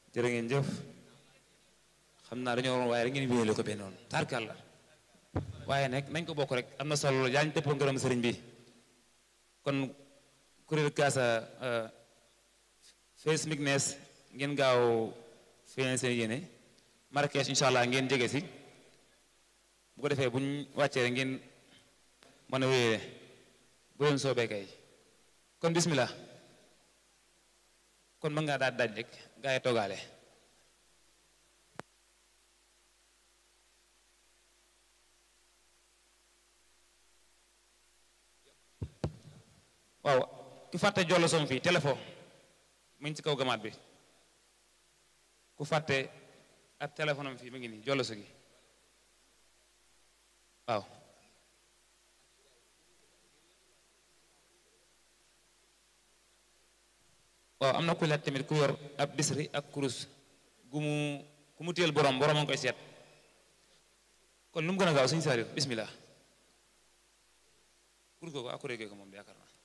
jërë ngeen jëf xam naa dañoo waroon waaye rek ngeen wéyale ko benn noonu tarkal la waaye nag nañ ko bokk rek am na solo yaa ñu tëppoo ngërëm sëriñ bi kon kuréel kaasa face mignes ngeen gaaw feeñal seen yéene Marrakech incha allah ngeen jege si bu ko defee buñ wàccee rek ngeen mën a wéyale bu leen soobee kay kon bismillah kon mën ngaa daal daaj rek gaa yi toogaale waaw ki fàtte jollo som fii téléphone mu ngi ci kaw gamaat bi ku fàtte ab téléphone am fii mu ngi nii jollo so gi waaw waaw am na ku laaj tamit ku yor ab bisri ak kurus gu mu ku mu téyel borom borom a ngi koy seet kon lu mu gën a gaaw suñu saari bismillah kurus googu ak kuréel googu moom yaakaar naa